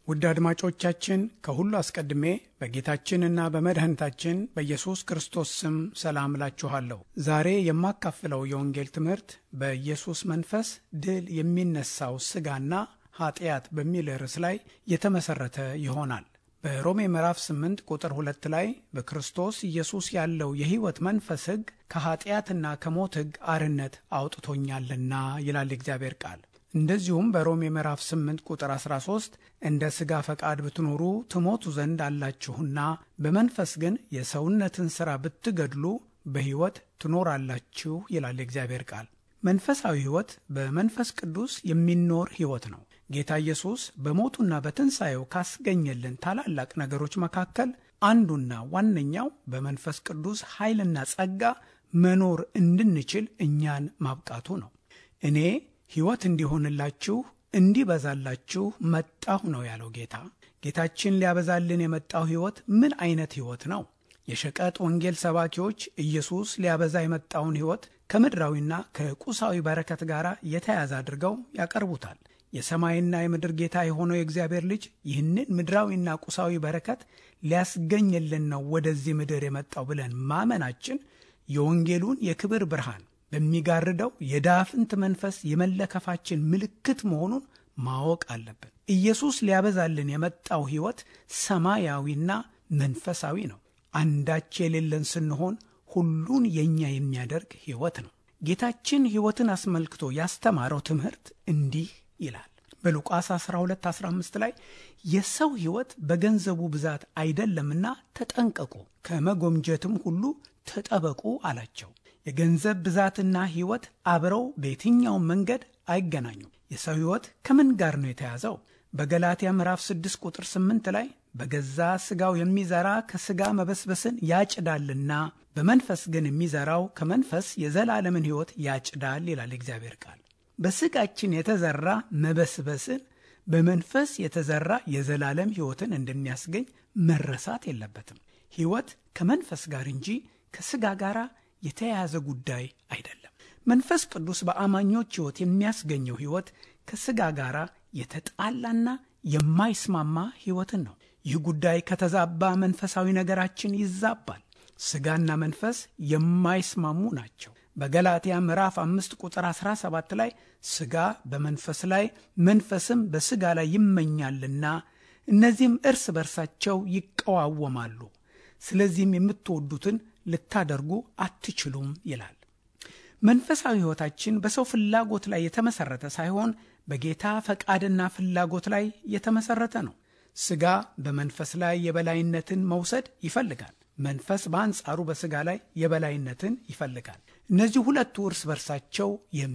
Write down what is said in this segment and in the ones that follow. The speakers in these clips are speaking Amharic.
ውድ አድማጮቻችን ከሁሉ አስቀድሜ በጌታችንና በመድኃኒታችን በኢየሱስ ክርስቶስ ስም ሰላም እላችኋለሁ። ዛሬ የማካፍለው የወንጌል ትምህርት በኢየሱስ መንፈስ ድል የሚነሳው ሥጋና ኃጢአት በሚል ርዕስ ላይ የተመሠረተ ይሆናል። በሮሜ ምዕራፍ 8 ቁጥር 2 ላይ በክርስቶስ ኢየሱስ ያለው የሕይወት መንፈስ ሕግ ከኃጢአትና ከሞት ሕግ አርነት አውጥቶኛልና ይላል እግዚአብሔር ቃል። እንደዚሁም በሮሜ ምዕራፍ 8 ቁጥር 13 እንደ ሥጋ ፈቃድ ብትኖሩ ትሞቱ ዘንድ አላችሁና በመንፈስ ግን የሰውነትን ሥራ ብትገድሉ በሕይወት ትኖራላችሁ ይላል የእግዚአብሔር ቃል። መንፈሳዊ ሕይወት በመንፈስ ቅዱስ የሚኖር ሕይወት ነው። ጌታ ኢየሱስ በሞቱና በትንሣኤው ካስገኘልን ታላላቅ ነገሮች መካከል አንዱና ዋነኛው በመንፈስ ቅዱስ ኃይልና ጸጋ መኖር እንድንችል እኛን ማብቃቱ ነው። እኔ ሕይወት እንዲሆንላችሁ እንዲበዛላችሁ መጣሁ ነው ያለው ጌታ። ጌታችን ሊያበዛልን የመጣው ሕይወት ምን አይነት ሕይወት ነው? የሸቀጥ ወንጌል ሰባኪዎች ኢየሱስ ሊያበዛ የመጣውን ሕይወት ከምድራዊና ከቁሳዊ በረከት ጋር የተያያዘ አድርገው ያቀርቡታል። የሰማይና የምድር ጌታ የሆነው የእግዚአብሔር ልጅ ይህንን ምድራዊና ቁሳዊ በረከት ሊያስገኝልን ነው ወደዚህ ምድር የመጣው ብለን ማመናችን የወንጌሉን የክብር ብርሃን በሚጋርደው የዳፍንት መንፈስ የመለከፋችን ምልክት መሆኑን ማወቅ አለብን። ኢየሱስ ሊያበዛልን የመጣው ሕይወት ሰማያዊና መንፈሳዊ ነው። አንዳች የሌለን ስንሆን ሁሉን የእኛ የሚያደርግ ሕይወት ነው። ጌታችን ሕይወትን አስመልክቶ ያስተማረው ትምህርት እንዲህ ይላል። በሉቃስ 12 15 ላይ የሰው ሕይወት በገንዘቡ ብዛት አይደለምና ተጠንቀቁ፣ ከመጎምጀትም ሁሉ ተጠበቁ አላቸው። የገንዘብ ብዛትና ሕይወት አብረው በየትኛውም መንገድ አይገናኙም። የሰው ሕይወት ከምን ጋር ነው የተያዘው? በገላትያ ምዕራፍ 6 ቁጥር 8 ላይ በገዛ ሥጋው የሚዘራ ከሥጋ መበስበስን ያጭዳልና በመንፈስ ግን የሚዘራው ከመንፈስ የዘላለምን ሕይወት ያጭዳል ይላል እግዚአብሔር ቃል። በሥጋችን የተዘራ መበስበስን በመንፈስ የተዘራ የዘላለም ሕይወትን እንደሚያስገኝ መረሳት የለበትም። ሕይወት ከመንፈስ ጋር እንጂ ከሥጋ ጋር የተያያዘ ጉዳይ አይደለም። መንፈስ ቅዱስ በአማኞች ሕይወት የሚያስገኘው ሕይወት ከሥጋ ጋር የተጣላና የማይስማማ ሕይወትን ነው። ይህ ጉዳይ ከተዛባ መንፈሳዊ ነገራችን ይዛባል። ሥጋና መንፈስ የማይስማሙ ናቸው። በገላትያ ምዕራፍ አምስት ቁጥር 17 ላይ ሥጋ በመንፈስ ላይ መንፈስም በሥጋ ላይ ይመኛልና እነዚህም እርስ በርሳቸው ይቀዋወማሉ፣ ስለዚህም የምትወዱትን ልታደርጉ አትችሉም ይላል። መንፈሳዊ ሕይወታችን በሰው ፍላጎት ላይ የተመሠረተ ሳይሆን በጌታ ፈቃድና ፍላጎት ላይ የተመሠረተ ነው። ሥጋ በመንፈስ ላይ የበላይነትን መውሰድ ይፈልጋል። መንፈስ በአንጻሩ በሥጋ ላይ የበላይነትን ይፈልጋል። እነዚህ ሁለቱ እርስ በርሳቸው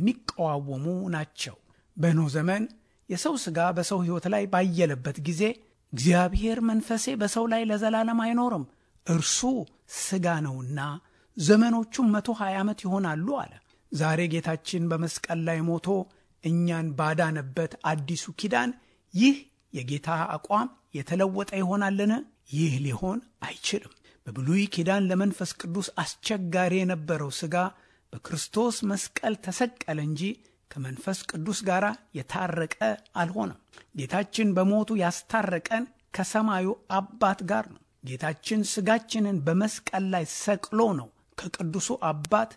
የሚቀዋወሙ ናቸው። በኖህ ዘመን የሰው ሥጋ በሰው ሕይወት ላይ ባየለበት ጊዜ እግዚአብሔር መንፈሴ በሰው ላይ ለዘላለም አይኖርም፣ እርሱ ሥጋ ነውና ዘመኖቹም መቶ ሀያ ዓመት ይሆናሉ አለ። ዛሬ ጌታችን በመስቀል ላይ ሞቶ እኛን ባዳነበት አዲሱ ኪዳን ይህ የጌታ አቋም የተለወጠ ይሆናልን? ይህ ሊሆን አይችልም። በብሉይ ኪዳን ለመንፈስ ቅዱስ አስቸጋሪ የነበረው ሥጋ በክርስቶስ መስቀል ተሰቀለ እንጂ ከመንፈስ ቅዱስ ጋር የታረቀ አልሆነም። ጌታችን በሞቱ ያስታረቀን ከሰማዩ አባት ጋር ነው። ጌታችን ሥጋችንን በመስቀል ላይ ሰቅሎ ነው ከቅዱሱ አባት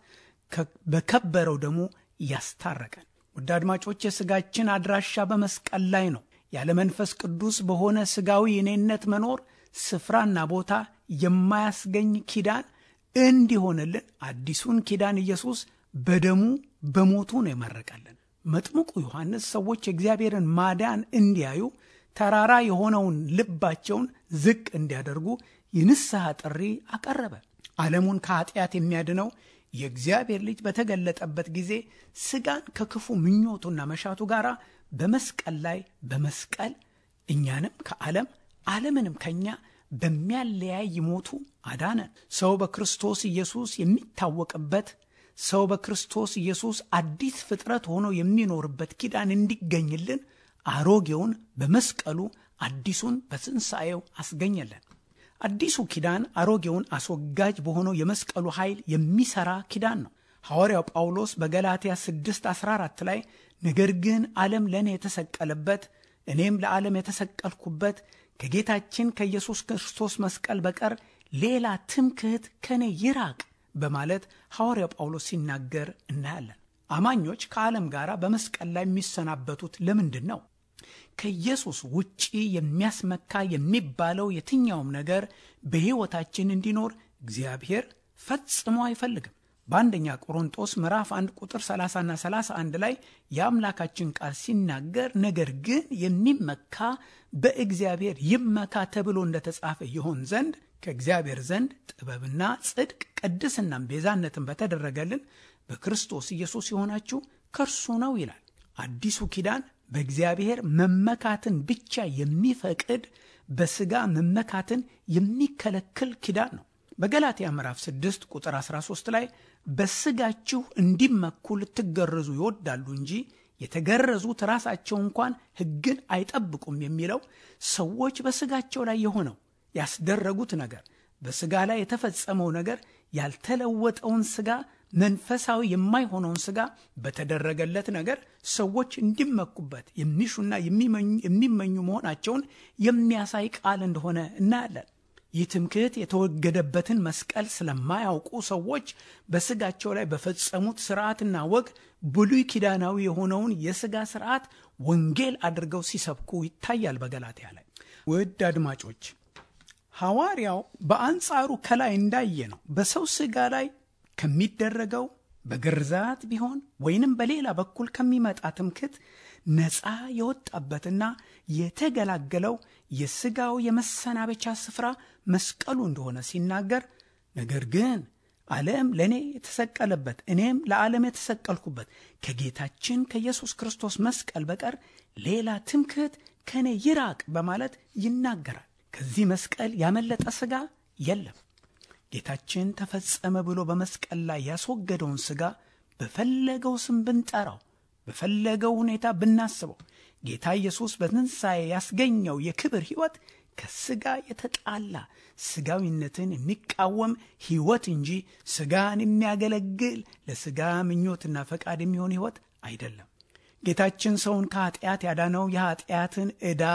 በከበረው ደሙ ያስታረቀን። ውድ አድማጮች፣ የሥጋችን አድራሻ በመስቀል ላይ ነው። ያለ መንፈስ ቅዱስ በሆነ ሥጋዊ እኔነት መኖር ስፍራና ቦታ የማያስገኝ ኪዳን እንዲሆንልን አዲሱን ኪዳን ኢየሱስ በደሙ በሞቱ ነው የመረቀልን። መጥምቁ ዮሐንስ ሰዎች የእግዚአብሔርን ማዳን እንዲያዩ ተራራ የሆነውን ልባቸውን ዝቅ እንዲያደርጉ የንስሐ ጥሪ አቀረበ። ዓለሙን ከኃጢአት የሚያድነው የእግዚአብሔር ልጅ በተገለጠበት ጊዜ ሥጋን ከክፉ ምኞቱና መሻቱ ጋር በመስቀል ላይ በመስቀል እኛንም ከዓለም ዓለምንም ከእኛ በሚያለያይ ሞቱ አዳነን። ሰው በክርስቶስ ኢየሱስ የሚታወቅበት ሰው በክርስቶስ ኢየሱስ አዲስ ፍጥረት ሆኖ የሚኖርበት ኪዳን እንዲገኝልን አሮጌውን በመስቀሉ አዲሱን በትንሣኤው አስገኘለን። አዲሱ ኪዳን አሮጌውን አስወጋጅ በሆነው የመስቀሉ ኃይል የሚሠራ ኪዳን ነው። ሐዋርያው ጳውሎስ በገላትያ 6 14 ላይ ነገር ግን ዓለም ለእኔ የተሰቀለበት እኔም ለዓለም የተሰቀልኩበት ከጌታችን ከኢየሱስ ክርስቶስ መስቀል በቀር ሌላ ትምክህት ከእኔ ይራቅ በማለት ሐዋርያው ጳውሎስ ሲናገር እናያለን። አማኞች ከዓለም ጋር በመስቀል ላይ የሚሰናበቱት ለምንድን ነው? ከኢየሱስ ውጪ የሚያስመካ የሚባለው የትኛውም ነገር በሕይወታችን እንዲኖር እግዚአብሔር ፈጽሞ አይፈልግም። በአንደኛ ቆሮንጦስ ምዕራፍ 1 ቁጥር 30ና 31 ላይ የአምላካችን ቃል ሲናገር ነገር ግን የሚመካ በእግዚአብሔር ይመካ ተብሎ እንደተጻፈ ይሆን ዘንድ ከእግዚአብሔር ዘንድ ጥበብና ጽድቅ ቅድስናም ቤዛነትን በተደረገልን በክርስቶስ ኢየሱስ የሆናችሁ ከእርሱ ነው ይላል። አዲሱ ኪዳን በእግዚአብሔር መመካትን ብቻ የሚፈቅድ በሥጋ መመካትን የሚከለክል ኪዳን ነው። በገላትያ ምዕራፍ 6 ቁጥር 13 ላይ በሥጋችሁ እንዲመኩ ልትገረዙ ይወዳሉ እንጂ የተገረዙት ራሳቸው እንኳን ሕግን አይጠብቁም የሚለው ሰዎች በሥጋቸው ላይ የሆነው ያስደረጉት ነገር በሥጋ ላይ የተፈጸመው ነገር ያልተለወጠውን ሥጋ መንፈሳዊ የማይሆነውን ሥጋ በተደረገለት ነገር ሰዎች እንዲመኩበት የሚሹና የሚመኙ መሆናቸውን የሚያሳይ ቃል እንደሆነ እናያለን። ይህ ትምክህት የተወገደበትን መስቀል ስለማያውቁ ሰዎች በሥጋቸው ላይ በፈጸሙት ሥርዓትና ወግ ብሉይ ኪዳናዊ የሆነውን የሥጋ ሥርዓት ወንጌል አድርገው ሲሰብኩ ይታያል። በገላትያ ላይ ውድ አድማጮች ሐዋርያው በአንጻሩ ከላይ እንዳየ ነው በሰው ሥጋ ላይ ከሚደረገው በግርዛት ቢሆን ወይንም በሌላ በኩል ከሚመጣ ትምክህት ነፃ የወጣበትና የተገላገለው የሥጋው የመሰናበቻ ስፍራ መስቀሉ እንደሆነ ሲናገር፣ ነገር ግን ዓለም ለእኔ የተሰቀለበት እኔም ለዓለም የተሰቀልኩበት ከጌታችን ከኢየሱስ ክርስቶስ መስቀል በቀር ሌላ ትምክህት ከእኔ ይራቅ በማለት ይናገራል። ከዚህ መስቀል ያመለጠ ሥጋ የለም። ጌታችን ተፈጸመ ብሎ በመስቀል ላይ ያስወገደውን ሥጋ በፈለገው ስም ብንጠራው በፈለገው ሁኔታ ብናስበው ጌታ ኢየሱስ በትንሣኤ ያስገኘው የክብር ሕይወት ከሥጋ የተጣላ ሥጋዊነትን የሚቃወም ሕይወት እንጂ ሥጋን የሚያገለግል ለሥጋ ምኞትና ፈቃድ የሚሆን ሕይወት አይደለም። ጌታችን ሰውን ከኀጢአት ያዳነው የኀጢአትን ዕዳ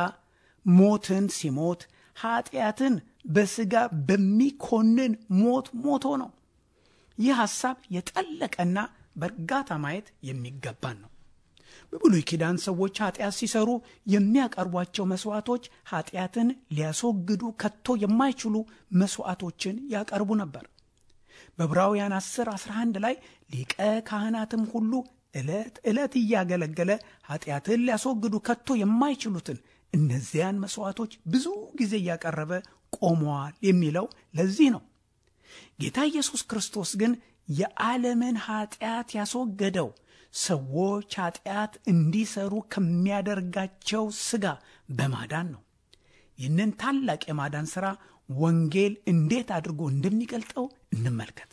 ሞትን ሲሞት ኀጢአትን በሥጋ በሚኮንን ሞት ሞቶ ነው። ይህ ሐሳብ የጠለቀና በእርጋታ ማየት የሚገባን ነው። በብሉይ ኪዳን ሰዎች ኀጢአት ሲሰሩ የሚያቀርቧቸው መሥዋዕቶች ኀጢአትን ሊያስወግዱ ከቶ የማይችሉ መሥዋዕቶችን ያቀርቡ ነበር። በዕብራውያን 10 11 ላይ ሊቀ ካህናትም ሁሉ ዕለት ዕለት እያገለገለ ኀጢአትን ሊያስወግዱ ከቶ የማይችሉትን እነዚያን መሥዋዕቶች ብዙ ጊዜ እያቀረበ ቆመዋል የሚለው ለዚህ ነው። ጌታ ኢየሱስ ክርስቶስ ግን የዓለምን ኀጢአት ያስወገደው ሰዎች ኀጢአት እንዲሰሩ ከሚያደርጋቸው ሥጋ በማዳን ነው። ይህንን ታላቅ የማዳን ሥራ ወንጌል እንዴት አድርጎ እንደሚገልጠው እንመልከት።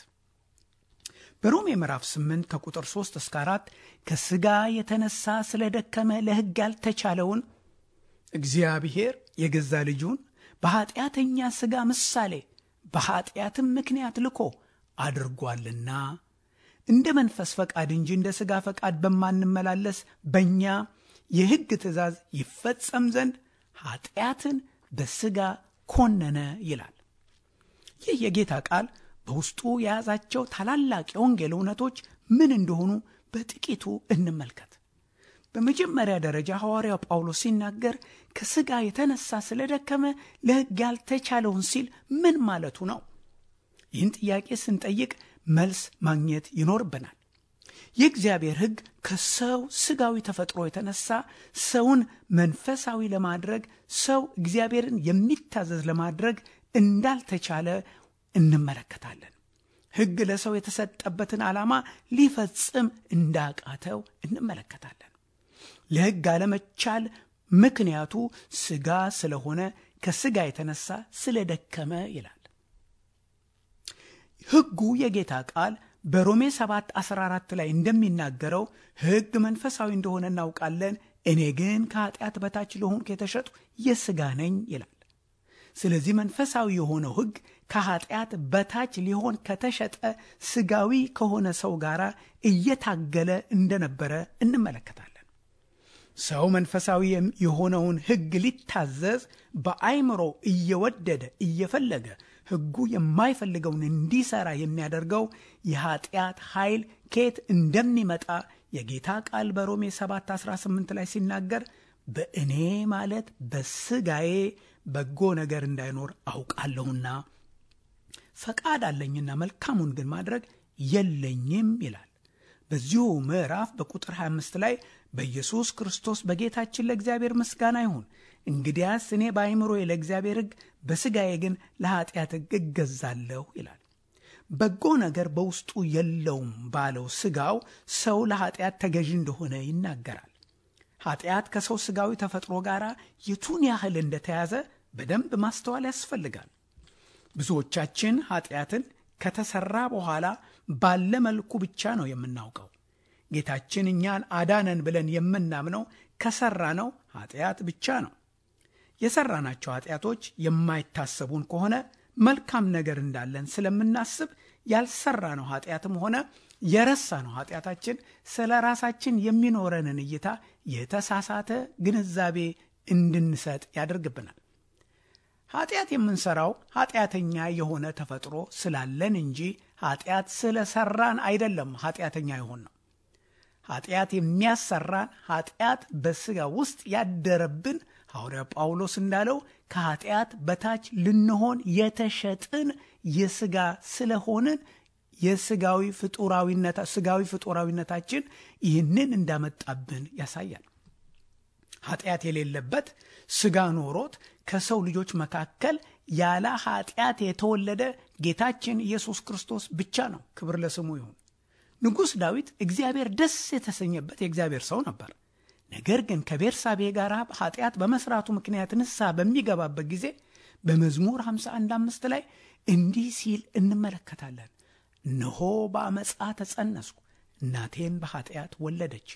በሮሜ ምዕራፍ 8 ከቁጥር 3 እስከ 4 ከሥጋ የተነሳ ስለ ደከመ ለሕግ ያልተቻለውን እግዚአብሔር የገዛ ልጁን በኀጢአተኛ ሥጋ ምሳሌ በኀጢአትም ምክንያት ልኮ አድርጓልና እንደ መንፈስ ፈቃድ እንጂ እንደ ሥጋ ፈቃድ በማንመላለስ በእኛ የሕግ ትእዛዝ ይፈጸም ዘንድ ኀጢአትን በሥጋ ኮነነ ይላል። ይህ የጌታ ቃል በውስጡ የያዛቸው ታላላቅ የወንጌል እውነቶች ምን እንደሆኑ በጥቂቱ እንመልከት። በመጀመሪያ ደረጃ ሐዋርያው ጳውሎስ ሲናገር ከሥጋ የተነሳ ስለደከመ ለሕግ ያልተቻለውን ሲል ምን ማለቱ ነው? ይህን ጥያቄ ስንጠይቅ መልስ ማግኘት ይኖርብናል። የእግዚአብሔር ሕግ ከሰው ሥጋዊ ተፈጥሮ የተነሳ ሰውን መንፈሳዊ ለማድረግ ሰው እግዚአብሔርን የሚታዘዝ ለማድረግ እንዳልተቻለ እንመለከታለን። ሕግ ለሰው የተሰጠበትን ዓላማ ሊፈጽም እንዳቃተው እንመለከታለን። ለሕግ አለመቻል ምክንያቱ ሥጋ ስለሆነ ከሥጋ የተነሳ ስለደከመ ይላል። ሕጉ የጌታ ቃል በሮሜ 7 14 ላይ እንደሚናገረው ሕግ መንፈሳዊ እንደሆነ እናውቃለን፣ እኔ ግን ከኃጢአት በታች ለሆንኩ የተሸጡ የሥጋ ነኝ ይላል። ስለዚህ መንፈሳዊ የሆነው ሕግ ከኃጢአት በታች ሊሆን ከተሸጠ ሥጋዊ ከሆነ ሰው ጋር እየታገለ እንደነበረ እንመለከታለን። ሰው መንፈሳዊ የሆነውን ሕግ ሊታዘዝ በአይምሮ እየወደደ እየፈለገ ሕጉ የማይፈልገውን እንዲሰራ የሚያደርገው የኃጢአት ኃይል ከየት እንደሚመጣ የጌታ ቃል በሮሜ 7 18 ላይ ሲናገር በእኔ ማለት በስጋዬ በጎ ነገር እንዳይኖር አውቃለሁና ፈቃድ አለኝና መልካሙን ግን ማድረግ የለኝም ይላል። በዚሁ ምዕራፍ በቁጥር 25 ላይ በኢየሱስ ክርስቶስ በጌታችን ለእግዚአብሔር ምስጋና ይሁን። እንግዲያስ እኔ በአይምሮዬ ለእግዚአብሔር ሕግ፣ በሥጋዬ ግን ለኃጢአት ሕግ እገዛለሁ ይላል። በጎ ነገር በውስጡ የለውም ባለው ሥጋው ሰው ለኃጢአት ተገዢ እንደሆነ ይናገራል። ኃጢአት ከሰው ሥጋዊ ተፈጥሮ ጋር የቱን ያህል እንደተያዘ በደንብ ማስተዋል ያስፈልጋል። ብዙዎቻችን ኃጢአትን ከተሰራ በኋላ ባለ መልኩ ብቻ ነው የምናውቀው። ጌታችን እኛን አዳነን ብለን የምናምነው ከሰራ ነው ኃጢአት ብቻ ነው። የሰራናቸው ኃጢአቶች የማይታሰቡን ከሆነ መልካም ነገር እንዳለን ስለምናስብ ያልሰራነው ኃጢአትም ሆነ የረሳነው ኃጢአታችን ስለ ራሳችን የሚኖረንን እይታ የተሳሳተ ግንዛቤ እንድንሰጥ ያደርግብናል። ኃጢአት የምንሰራው ኃጢአተኛ የሆነ ተፈጥሮ ስላለን እንጂ ኃጢአት ስለሰራን አይደለም። ኃጢአተኛ የሆን ነው። ኃጢአት የሚያሰራን ኃጢአት በሥጋ ውስጥ ያደረብን ሐዋርያ ጳውሎስ እንዳለው ከኃጢአት በታች ልንሆን የተሸጥን የሥጋ ስለሆንን የሥጋዊ ፍጡራዊነት ሥጋዊ ፍጡራዊነታችን ይህንን እንዳመጣብን ያሳያል። ኃጢአት የሌለበት ሥጋ ኖሮት ከሰው ልጆች መካከል ያለ ኃጢአት የተወለደ ጌታችን ኢየሱስ ክርስቶስ ብቻ ነው። ክብር ለስሙ ይሁን። ንጉሥ ዳዊት እግዚአብሔር ደስ የተሰኘበት የእግዚአብሔር ሰው ነበር። ነገር ግን ከቤርሳቤ ጋር ኃጢአት በመስራቱ ምክንያት ንስሐ በሚገባበት ጊዜ በመዝሙር 51 አምስት ላይ እንዲህ ሲል እንመለከታለን። እነሆ በአመፃ ተጸነስኩ፣ እናቴን በኃጢአት ወለደች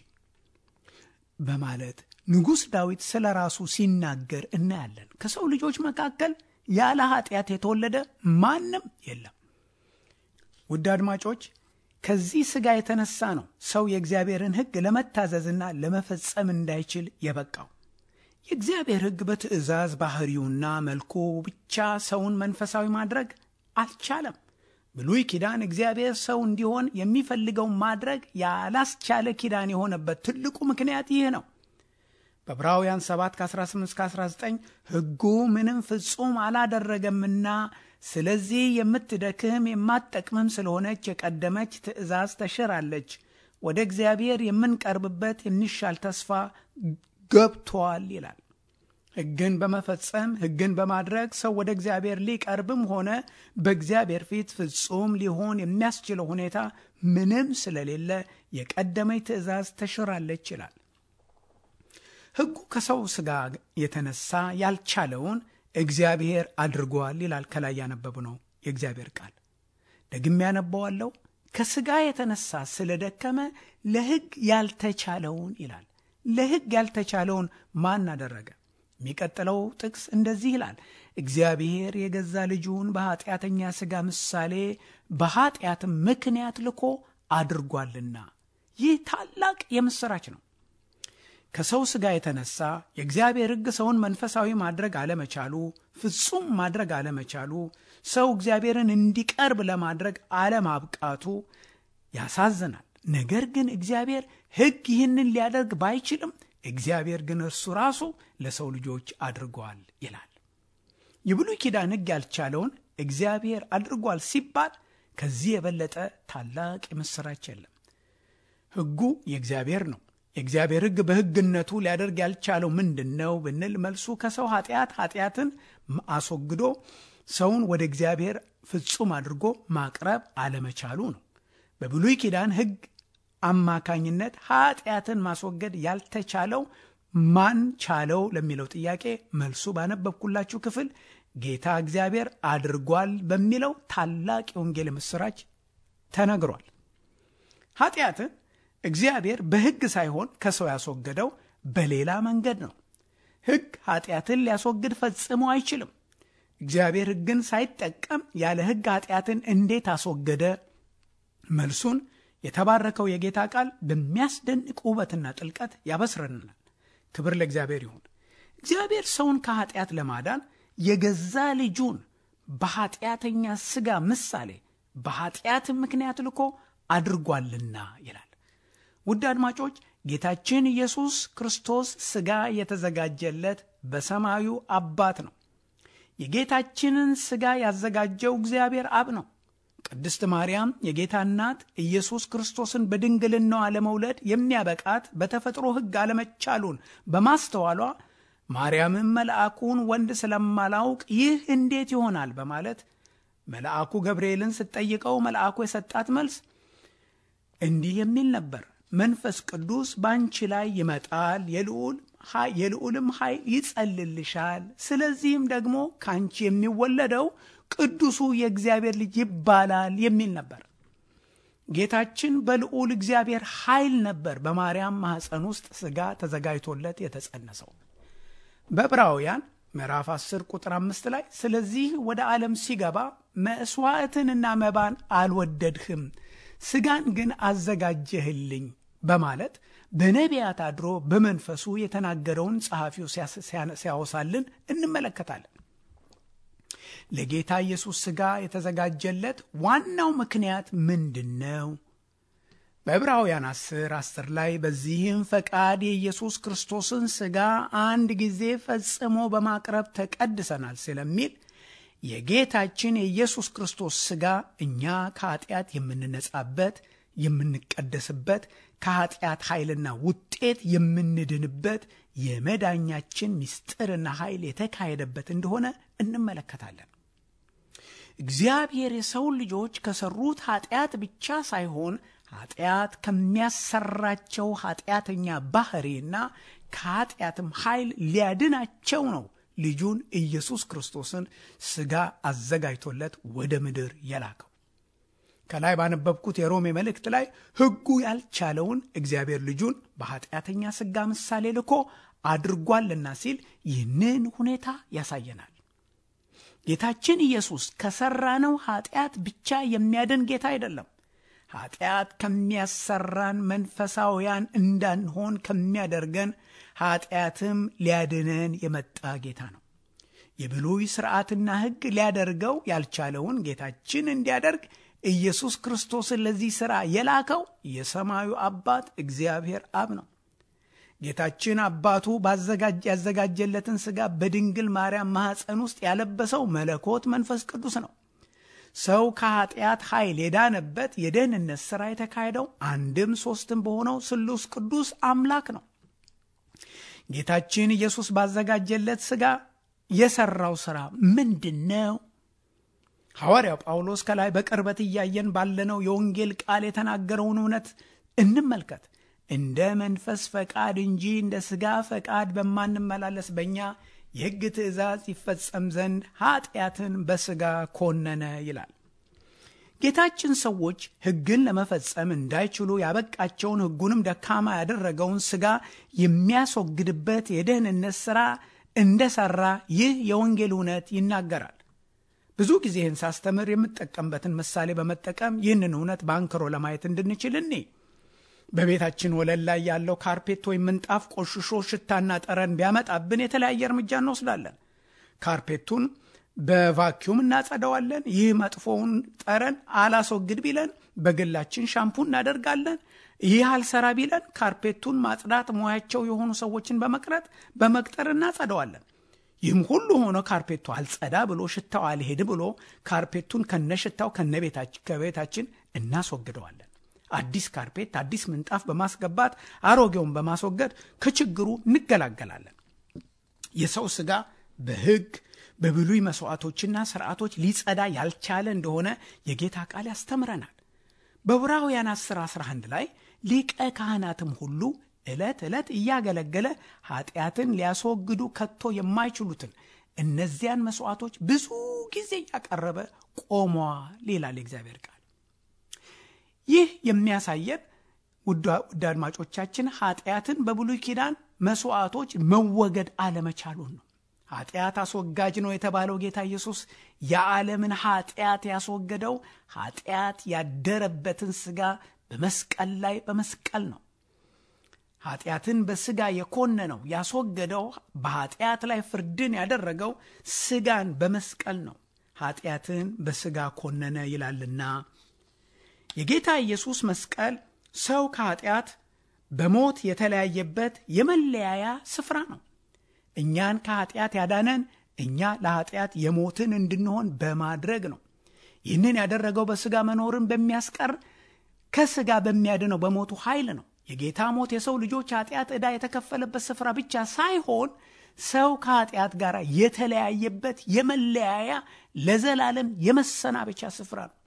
በማለት ንጉሥ ዳዊት ስለ ራሱ ሲናገር እናያለን። ከሰው ልጆች መካከል ያለ ኃጢአት የተወለደ ማንም የለም። ውድ አድማጮች ከዚህ ሥጋ የተነሳ ነው ሰው የእግዚአብሔርን ሕግ ለመታዘዝና ለመፈጸም እንዳይችል የበቃው። የእግዚአብሔር ሕግ በትእዛዝ ባህሪውና መልኩ ብቻ ሰውን መንፈሳዊ ማድረግ አልቻለም። ብሉይ ኪዳን እግዚአብሔር ሰው እንዲሆን የሚፈልገውን ማድረግ ያላስቻለ ኪዳን የሆነበት ትልቁ ምክንያት ይህ ነው። በዕብራውያን 7 ከ18-19 ሕጉ ምንም ፍጹም አላደረገምና ስለዚህ የምትደክም የማትጠቅምም ስለሆነች የቀደመች ትእዛዝ ተሽራለች፣ ወደ እግዚአብሔር የምንቀርብበት የሚሻል ተስፋ ገብቷል ይላል። ሕግን በመፈጸም ሕግን በማድረግ ሰው ወደ እግዚአብሔር ሊቀርብም ሆነ በእግዚአብሔር ፊት ፍጹም ሊሆን የሚያስችለው ሁኔታ ምንም ስለሌለ የቀደመች ትእዛዝ ተሽራለች ይላል። ሕጉ ከሰው ሥጋ የተነሳ ያልቻለውን እግዚአብሔር አድርጓል ይላል። ከላይ ያነበብነው የእግዚአብሔር ቃል ደግሜ ያነበዋለሁ። ከሥጋ የተነሳ ስለደከመ ለሕግ ያልተቻለውን ይላል። ለሕግ ያልተቻለውን ማን አደረገ? የሚቀጥለው ጥቅስ እንደዚህ ይላል፣ እግዚአብሔር የገዛ ልጁን በኃጢአተኛ ሥጋ ምሳሌ በኃጢአትም ምክንያት ልኮ አድርጓልና። ይህ ታላቅ የምሥራች ነው። ከሰው ሥጋ የተነሳ የእግዚአብሔር ሕግ ሰውን መንፈሳዊ ማድረግ አለመቻሉ፣ ፍጹም ማድረግ አለመቻሉ፣ ሰው እግዚአብሔርን እንዲቀርብ ለማድረግ አለማብቃቱ ያሳዝናል። ነገር ግን እግዚአብሔር ሕግ ይህንን ሊያደርግ ባይችልም እግዚአብሔር ግን እርሱ ራሱ ለሰው ልጆች አድርጓል ይላል። የብሉይ ኪዳን ሕግ ያልቻለውን እግዚአብሔር አድርጓል ሲባል ከዚህ የበለጠ ታላቅ የምሥራች የለም። ሕጉ የእግዚአብሔር ነው። የእግዚአብሔር ሕግ በሕግነቱ ሊያደርግ ያልቻለው ምንድን ነው ብንል መልሱ ከሰው ኃጢአት ኃጢአትን አስወግዶ ሰውን ወደ እግዚአብሔር ፍጹም አድርጎ ማቅረብ አለመቻሉ ነው። በብሉይ ኪዳን ሕግ አማካኝነት ኃጢአትን ማስወገድ ያልተቻለው ማን ቻለው ለሚለው ጥያቄ መልሱ ባነበብኩላችሁ ክፍል ጌታ እግዚአብሔር አድርጓል በሚለው ታላቅ የወንጌል ምስራች ተነግሯል። ኃጢአትን እግዚአብሔር በሕግ ሳይሆን ከሰው ያስወገደው በሌላ መንገድ ነው። ሕግ ኃጢአትን ሊያስወግድ ፈጽሞ አይችልም። እግዚአብሔር ሕግን ሳይጠቀም ያለ ሕግ ኃጢአትን እንዴት አስወገደ? መልሱን የተባረከው የጌታ ቃል በሚያስደንቅ ውበትና ጥልቀት ያበስረናል። ክብር ለእግዚአብሔር ይሁን። እግዚአብሔር ሰውን ከኃጢአት ለማዳን የገዛ ልጁን በኃጢአተኛ ሥጋ ምሳሌ በኃጢአትም ምክንያት ልኮ አድርጓልና ይላል። ውድ አድማጮች ጌታችን ኢየሱስ ክርስቶስ ሥጋ የተዘጋጀለት በሰማዩ አባት ነው። የጌታችንን ሥጋ ያዘጋጀው እግዚአብሔር አብ ነው። ቅድስት ማርያም የጌታ እናት ኢየሱስ ክርስቶስን በድንግልናዋ ለመውለድ የሚያበቃት በተፈጥሮ ሕግ አለመቻሉን በማስተዋሏ ማርያምን መልአኩን ወንድ ስለማላውቅ ይህ እንዴት ይሆናል በማለት መልአኩ ገብርኤልን ስትጠይቀው መልአኩ የሰጣት መልስ እንዲህ የሚል ነበር። መንፈስ ቅዱስ በአንቺ ላይ ይመጣል፣ የልዑልም ኃይል ይጸልልሻል። ስለዚህም ደግሞ ከአንቺ የሚወለደው ቅዱሱ የእግዚአብሔር ልጅ ይባላል የሚል ነበር። ጌታችን በልዑል እግዚአብሔር ኃይል ነበር በማርያም ማኅፀን ውስጥ ሥጋ ተዘጋጅቶለት የተጸነሰው። በዕብራውያን ምዕራፍ 10 ቁጥር 5 ላይ ስለዚህ ወደ ዓለም ሲገባ መሥዋዕትንና መባን አልወደድህም፣ ሥጋን ግን አዘጋጀህልኝ በማለት በነቢያት አድሮ በመንፈሱ የተናገረውን ጸሐፊው ሲያወሳልን እንመለከታለን። ለጌታ ኢየሱስ ሥጋ የተዘጋጀለት ዋናው ምክንያት ምንድን ነው? በዕብራውያን 10 10 ላይ በዚህም ፈቃድ የኢየሱስ ክርስቶስን ሥጋ አንድ ጊዜ ፈጽሞ በማቅረብ ተቀድሰናል ስለሚል የጌታችን የኢየሱስ ክርስቶስ ሥጋ እኛ ከኃጢአት የምንነጻበት የምንቀደስበት ከኃጢአት ኃይልና ውጤት የምንድንበት የመዳኛችን ምስጢርና ኃይል የተካሄደበት እንደሆነ እንመለከታለን። እግዚአብሔር የሰውን ልጆች ከሰሩት ኃጢአት ብቻ ሳይሆን ኃጢአት ከሚያሰራቸው ኃጢአተኛ ባህሪና ከኃጢአትም ኃይል ሊያድናቸው ነው ልጁን ኢየሱስ ክርስቶስን ሥጋ አዘጋጅቶለት ወደ ምድር የላከው። ከላይ ባነበብኩት የሮሜ መልእክት ላይ ሕጉ ያልቻለውን እግዚአብሔር ልጁን በኃጢአተኛ ሥጋ ምሳሌ ልኮ አድርጓልና ሲል ይህንን ሁኔታ ያሳየናል። ጌታችን ኢየሱስ ከሠራነው ኃጢአት ብቻ የሚያድን ጌታ አይደለም። ኃጢአት ከሚያሰራን መንፈሳውያን እንዳንሆን ከሚያደርገን ኃጢአትም ሊያድነን የመጣ ጌታ ነው። የብሉይ ሥርዓትና ሕግ ሊያደርገው ያልቻለውን ጌታችን እንዲያደርግ ኢየሱስ ክርስቶስን ለዚህ ሥራ የላከው የሰማዩ አባት እግዚአብሔር አብ ነው። ጌታችን አባቱ ያዘጋጀለትን ሥጋ በድንግል ማርያም ማኅፀን ውስጥ ያለበሰው መለኮት መንፈስ ቅዱስ ነው። ሰው ከኃጢአት ኃይል የዳነበት የደህንነት ሥራ የተካሄደው አንድም ሦስትም በሆነው ስሉስ ቅዱስ አምላክ ነው። ጌታችን ኢየሱስ ባዘጋጀለት ሥጋ የሠራው ሥራ ምንድን ነው? ሐዋርያው ጳውሎስ ከላይ በቅርበት እያየን ባለነው የወንጌል ቃል የተናገረውን እውነት እንመልከት። እንደ መንፈስ ፈቃድ እንጂ እንደ ሥጋ ፈቃድ በማንመላለስ በእኛ የሕግ ትእዛዝ ይፈጸም ዘንድ ኃጢአትን በሥጋ ኮነነ ይላል። ጌታችን ሰዎች ሕግን ለመፈጸም እንዳይችሉ ያበቃቸውን ሕጉንም ደካማ ያደረገውን ሥጋ የሚያስወግድበት የደህንነት ሥራ እንደሠራ ይህ የወንጌል እውነት ይናገራል። ብዙ ጊዜ ይህን ሳስተምር የምጠቀምበትን ምሳሌ በመጠቀም ይህንን እውነት በአንክሮ ለማየት እንድንችል እኔ በቤታችን ወለል ላይ ያለው ካርፔት ወይም ምንጣፍ ቆሽሾ ሽታና ጠረን ቢያመጣብን የተለያየ እርምጃ እንወስዳለን። ካርፔቱን በቫኪዩም እናጸደዋለን። ይህ መጥፎውን ጠረን አላስወግድ ቢለን በግላችን ሻምፑ እናደርጋለን። ይህ አልሰራ ቢለን ካርፔቱን ማጽዳት ሙያቸው የሆኑ ሰዎችን በመቅረጥ በመቅጠር እናጸደዋለን። ይህም ሁሉ ሆኖ ካርፔቱ አልጸዳ ብሎ ሽታው አልሄድ ብሎ ካርፔቱን ከነሽታው ከቤታችን እናስወግደዋለን። አዲስ ካርፔት፣ አዲስ ምንጣፍ በማስገባት አሮጌውን በማስወገድ ከችግሩ እንገላገላለን። የሰው ሥጋ በሕግ በብሉይ መሥዋዕቶችና ሥርዓቶች ሊጸዳ ያልቻለ እንደሆነ የጌታ ቃል ያስተምረናል። በዕብራውያን 10 11 ላይ ሊቀ ካህናትም ሁሉ ዕለት ዕለት እያገለገለ ኃጢአትን ሊያስወግዱ ከቶ የማይችሉትን እነዚያን መሥዋዕቶች ብዙ ጊዜ እያቀረበ ቆሟል ይላል የእግዚአብሔር ቃል። ይህ የሚያሳየን ውድ አድማጮቻችን ኃጢአትን በብሉይ ኪዳን መሥዋዕቶች መወገድ አለመቻሉን ነው። ኃጢአት አስወጋጅ ነው የተባለው ጌታ ኢየሱስ የዓለምን ኃጢአት ያስወገደው ኃጢአት ያደረበትን ሥጋ በመስቀል ላይ በመስቀል ነው። ኃጢአትን በሥጋ የኮነነው ያስወገደው በኃጢአት ላይ ፍርድን ያደረገው ሥጋን በመስቀል ነው። ኃጢአትን በሥጋ ኮነነ ይላልና የጌታ ኢየሱስ መስቀል ሰው ከኃጢአት በሞት የተለያየበት የመለያያ ስፍራ ነው። እኛን ከኃጢአት ያዳነን እኛ ለኃጢአት የሞትን እንድንሆን በማድረግ ነው። ይህንን ያደረገው በሥጋ መኖርን በሚያስቀር ከሥጋ በሚያድነው በሞቱ ኃይል ነው። የጌታ ሞት የሰው ልጆች ኃጢአት ዕዳ የተከፈለበት ስፍራ ብቻ ሳይሆን ሰው ከኃጢአት ጋር የተለያየበት የመለያያ ለዘላለም የመሰናበቻ ስፍራ ነው።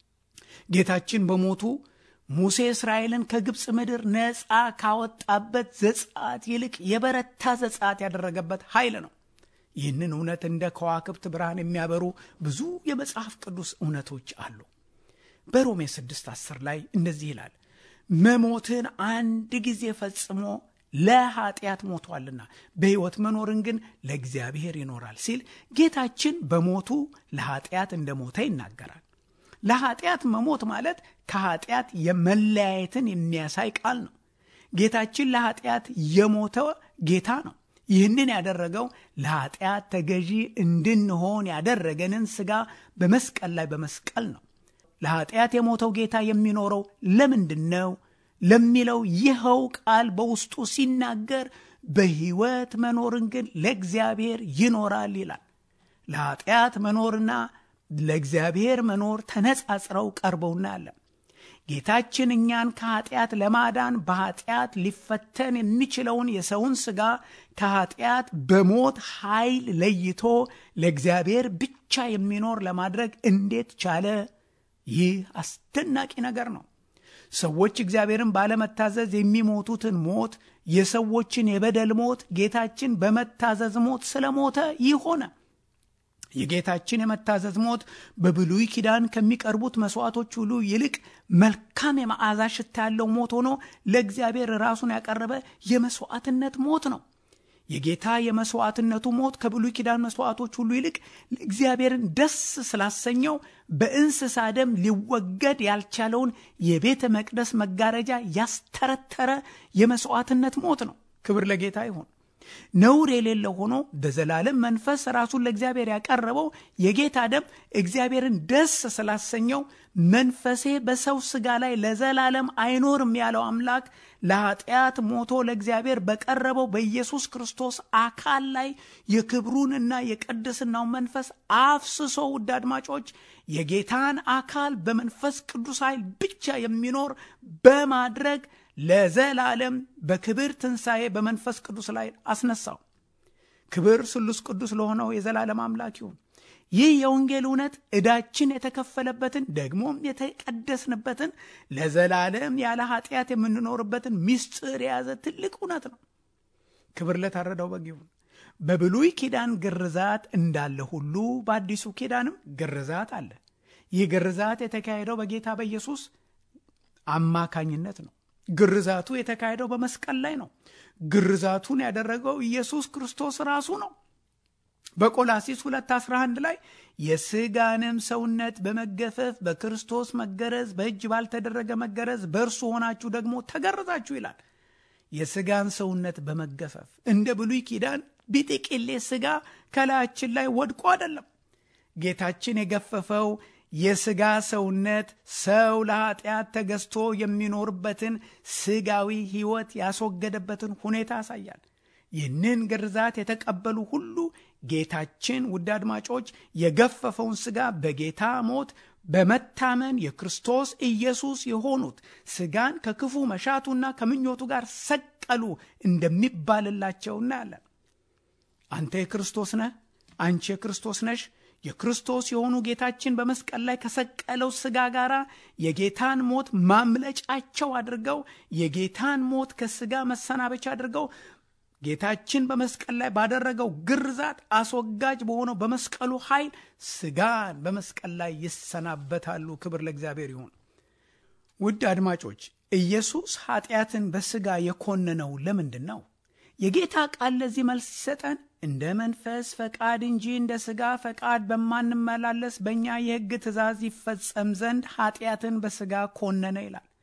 ጌታችን በሞቱ ሙሴ እስራኤልን ከግብፅ ምድር ነፃ ካወጣበት ዘጻት ይልቅ የበረታ ዘጻት ያደረገበት ኃይል ነው። ይህንን እውነት እንደ ከዋክብት ብርሃን የሚያበሩ ብዙ የመጽሐፍ ቅዱስ እውነቶች አሉ። በሮሜ 6 10 ላይ እንደዚህ ይላል መሞትን አንድ ጊዜ ፈጽሞ ለኃጢአት ሞቷልና በሕይወት መኖርን ግን ለእግዚአብሔር ይኖራል ሲል ጌታችን በሞቱ ለኃጢአት እንደሞተ ይናገራል። ለኃጢአት መሞት ማለት ከኃጢአት የመለያየትን የሚያሳይ ቃል ነው። ጌታችን ለኃጢአት የሞተ ጌታ ነው። ይህንን ያደረገው ለኃጢአት ተገዢ እንድንሆን ያደረገንን ሥጋ በመስቀል ላይ በመስቀል ነው። ለኃጢአት የሞተው ጌታ የሚኖረው ለምንድን ነው ለሚለው ይኸው ቃል በውስጡ ሲናገር በሕይወት መኖርን ግን ለእግዚአብሔር ይኖራል ይላል። ለኃጢአት መኖርና ለእግዚአብሔር መኖር ተነጻጽረው ቀርበው እናያለን። ጌታችን እኛን ከኃጢአት ለማዳን በኃጢአት ሊፈተን የሚችለውን የሰውን ሥጋ ከኃጢአት በሞት ኃይል ለይቶ ለእግዚአብሔር ብቻ የሚኖር ለማድረግ እንዴት ቻለ? ይህ አስደናቂ ነገር ነው። ሰዎች እግዚአብሔርን ባለመታዘዝ የሚሞቱትን ሞት፣ የሰዎችን የበደል ሞት ጌታችን በመታዘዝ ሞት ስለሞተ ይህ ሆነ። የጌታችን የመታዘዝ ሞት በብሉይ ኪዳን ከሚቀርቡት መስዋዕቶች ሁሉ ይልቅ መልካም የመዓዛ ሽታ ያለው ሞት ሆኖ ለእግዚአብሔር ራሱን ያቀረበ የመስዋዕትነት ሞት ነው። የጌታ የመስዋዕትነቱ ሞት ከብሉይ ኪዳን መስዋዕቶች ሁሉ ይልቅ እግዚአብሔርን ደስ ስላሰኘው በእንስሳ ደም ሊወገድ ያልቻለውን የቤተ መቅደስ መጋረጃ ያስተረተረ የመስዋዕትነት ሞት ነው። ክብር ለጌታ ይሁን። ነውር የሌለው ሆኖ በዘላለም መንፈስ ራሱን ለእግዚአብሔር ያቀረበው የጌታ ደም እግዚአብሔርን ደስ ስላሰኘው መንፈሴ በሰው ሥጋ ላይ ለዘላለም አይኖርም ያለው አምላክ ለኃጢአት ሞቶ ለእግዚአብሔር በቀረበው በኢየሱስ ክርስቶስ አካል ላይ የክብሩንና የቅድስናው መንፈስ አፍስሶ ውድ አድማጮች የጌታን አካል በመንፈስ ቅዱስ ኃይል ብቻ የሚኖር በማድረግ ለዘላለም በክብር ትንሣኤ በመንፈስ ቅዱስ ላይ አስነሳው። ክብር ስሉስ ቅዱስ ለሆነው የዘላለም አምላክ ይሁን። ይህ የወንጌል እውነት ዕዳችን የተከፈለበትን ደግሞም የተቀደስንበትን ለዘላለም ያለ ኃጢአት የምንኖርበትን ምስጢር የያዘ ትልቅ እውነት ነው። ክብር ለታረደው በግ ይሁን። በብሉይ ኪዳን ግርዛት እንዳለ ሁሉ በአዲሱ ኪዳንም ግርዛት አለ። ይህ ግርዛት የተካሄደው በጌታ በኢየሱስ አማካኝነት ነው። ግርዛቱ የተካሄደው በመስቀል ላይ ነው። ግርዛቱን ያደረገው ኢየሱስ ክርስቶስ ራሱ ነው። በቆላሲስ 2:11 ላይ የሥጋንም ሰውነት በመገፈፍ በክርስቶስ መገረዝ በእጅ ባልተደረገ መገረዝ በእርሱ ሆናችሁ ደግሞ ተገረዛችሁ ይላል። የሥጋን ሰውነት በመገፈፍ እንደ ብሉይ ኪዳን ቢጥቅሌ ሥጋ ከላያችን ላይ ወድቆ አይደለም። ጌታችን የገፈፈው የሥጋ ሰውነት ሰው ለኃጢአት ተገዝቶ የሚኖርበትን ሥጋዊ ሕይወት ያስወገደበትን ሁኔታ ያሳያል። ይህንን ግርዛት የተቀበሉ ሁሉ ጌታችን ውድ አድማጮች የገፈፈውን ሥጋ በጌታ ሞት በመታመን የክርስቶስ ኢየሱስ የሆኑት ሥጋን ከክፉ መሻቱና ከምኞቱ ጋር ሰቀሉ እንደሚባልላቸው እናያለን። አንተ የክርስቶስ ነህ፣ አንቺ የክርስቶስ ነሽ። የክርስቶስ የሆኑ ጌታችን በመስቀል ላይ ከሰቀለው ሥጋ ጋር የጌታን ሞት ማምለጫቸው አድርገው የጌታን ሞት ከሥጋ መሰናበቻ አድርገው ጌታችን በመስቀል ላይ ባደረገው ግርዛት አስወጋጅ በሆነው በመስቀሉ ኃይል ሥጋን በመስቀል ላይ ይሰናበታሉ። ክብር ለእግዚአብሔር ይሁን። ውድ አድማጮች ኢየሱስ ኃጢአትን በሥጋ የኮነነው ለምንድን ነው? የጌታ ቃል ለዚህ መልስ ሲሰጠን እንደ መንፈስ ፈቃድ እንጂ እንደ ሥጋ ፈቃድ በማንመላለስ በእኛ የሕግ ትእዛዝ ይፈጸም ዘንድ ኃጢአትን በሥጋ ኮነነ ይላል።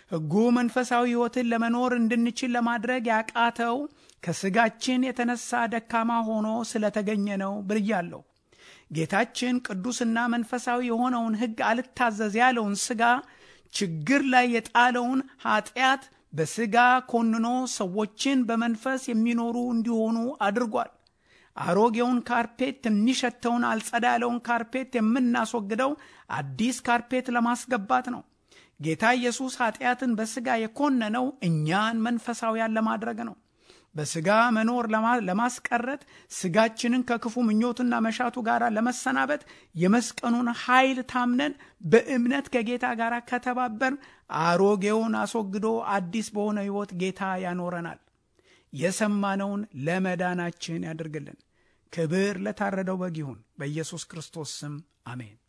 ሕጉ መንፈሳዊ ሕይወትን ለመኖር እንድንችል ለማድረግ ያቃተው ከሥጋችን የተነሳ ደካማ ሆኖ ስለተገኘ ነው ብያለሁ። ጌታችን ቅዱስና መንፈሳዊ የሆነውን ሕግ አልታዘዝ ያለውን ሥጋ ችግር ላይ የጣለውን ኀጢአት በሥጋ ኮንኖ ሰዎችን በመንፈስ የሚኖሩ እንዲሆኑ አድርጓል። አሮጌውን ካርፔት የሚሸተውን አልጸዳ ያለውን ካርፔት የምናስወግደው አዲስ ካርፔት ለማስገባት ነው። ጌታ ኢየሱስ ኀጢአትን በሥጋ የኮነነው እኛን መንፈሳውያን ለማድረግ ነው። በሥጋ መኖር ለማስቀረት ሥጋችንን ከክፉ ምኞትና መሻቱ ጋር ለመሰናበት የመስቀኑን ኃይል ታምነን በእምነት ከጌታ ጋር ከተባበርን አሮጌውን አስወግዶ አዲስ በሆነ ሕይወት ጌታ ያኖረናል። የሰማነውን ለመዳናችን ያድርግልን። ክብር ለታረደው በግ ይሁን። በኢየሱስ ክርስቶስ ስም አሜን።